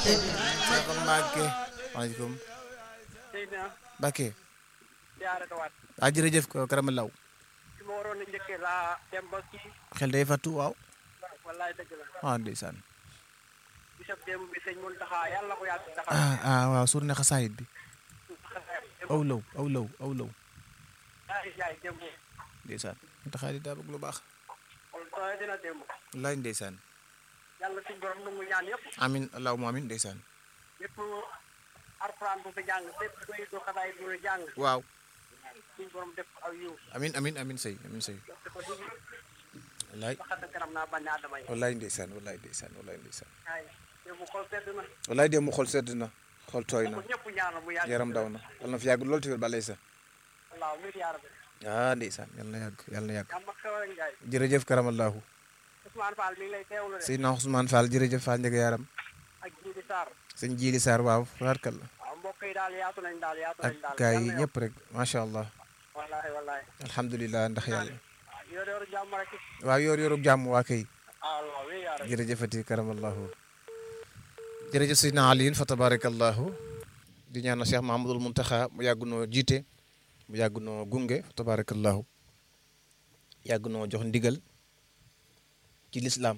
Cheikh Mbacke waaleykum Seydina Mbacke siyaare ko waat ah jërëjëf ko karama law fi ma waroon a njëkkee laa dem ba kii xel day fattu waaw wallaay dëgg la ah ndeysaan bisab démb bi sëñ Muntaxa yàlla ko yàgg taxaw ah ah waaw suur ne xasaayit bi aw law aw law aw law ay jaay démb ndeysaan mu taxaa di daa bëgg lu baax kon tooy dina démb wallaay ndeysaan yàlla suñ borom nu mu ñaan yëpp amin allahumma amin ndeysaan lépp arxuraan bu fi jàng lépp koy du xadaay bu jàng waaw suñ borom def aw yiw amin amin amin sëy amin sëy dafa dugg wallaay ba xadd kanam naa bañ aadama yi wallaay ndeysaan wallaay ndeysaan wallaay ndeysaan ay démb xol sedd na wallaay dem mu xol sedd na xol tooy na ko ñëpp ñaanal mu yàgg yaram daw na yal na fi yàgg loolu tamit balay sa wallaaw mi yaar bi ah ndeysaan yal na yàgg yal na yàgg am ak xewal njaay jërëjëf karamallahu Ousmane Fall mi ngi lay teewlu de Seydina Ousmane Fall jërëjëf Fall njëga yaram ak Jibi Sarr sëñ Jili Sarr waaw farkal la waaw mbokk yi daal yaatu nañ daal yaatu ak nañ daal gaay yi yàlla ñëpp rek macha allah yokk. wallaahi wallaahi alhamdulilah ndax yàlla waaw yor yor jàmm rek waaw yoor yoorub jàmm waa kay Allah wi yaar jërëjëfati karamallahu jërëjëf Seydina Aliyin fa tabarakallahu di ñaanal Cheikh Mahamadul Muntaxa mu yàgg noo jiite mu yàgg noo gunge fa tabarakallahu yàgg noo jox ndigal ci lislaam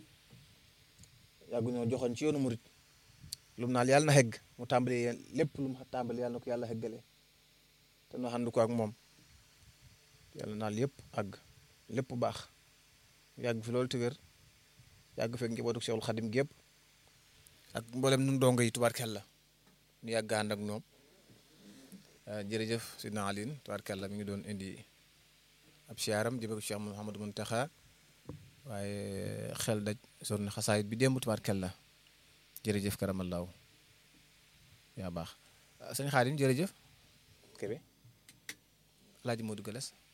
yàgg noo joxoon ci yoonu murit lu mu naal yàlla na xegg mu tàmbali lépp lu mu tàmbali yàlla na ko yàlla xeggale te noo ànd ko ak moom yàlla naal yëpp àgg lépp baax yàgg fi loolu te wér yàgg fekk njabootu Cheikhul Xadim gépp ak mboolem nun dongo yi tubaarkàlla ñu yàgg ànd ak ñoom jërëjëf Sidna Alioune tubaarkàlla mi ngi doon indi ab siyaaram jëme ko Cheikh Mouhamadou Mountakha waaye xel daj sonn xasaayit bi démb tubaarkàlla jërëjëf karamallaahu yaa baax sëñ Xaadim jërëjëf Kébé Alaaji Modou Gales